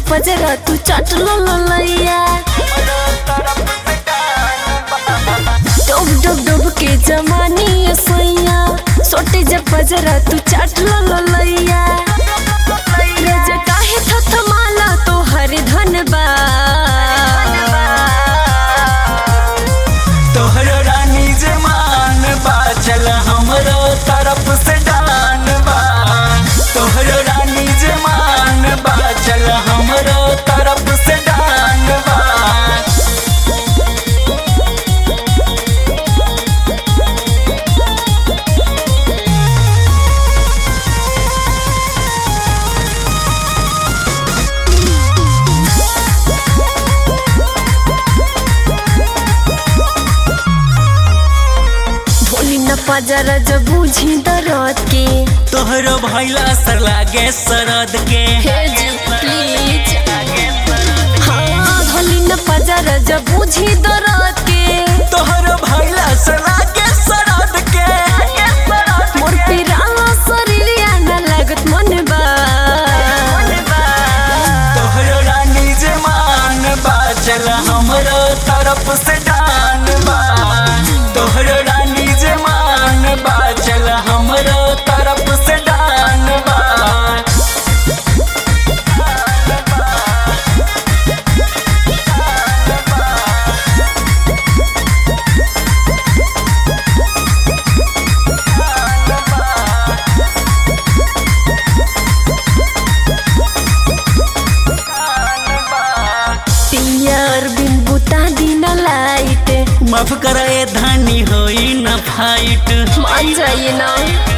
पजरा तू चट लो लैया डुब डुब डुब के जमानी ये सोइया सोटे जब पजरा तू चट लो लैया रज काहे थथमाला तो हर धन बा तोहर रानी जे मान बा चल हमरो तरफ से डान बा तोहर रानी जे मान बा चल हमरो तरफ से डान बा ढोली न पजरा जब बूझी दरद के तोहरो भैला सर लागे सरद के हे जी प्लीज हाँ ढोली न पजरा जब बूझी दरद के तोहरो भैला सर लागे सरद के मोर पिराला शरीरिया न लागत मन बा तोहरो रानी जे मान बा चल हमरो तरफ से डान बा तोहरो रानी जे मान बा चल हमरो तरफ से डान बा पियर बिन बुता दिन लाइट माफ करे धानी होई न फाइट मान जाइए ना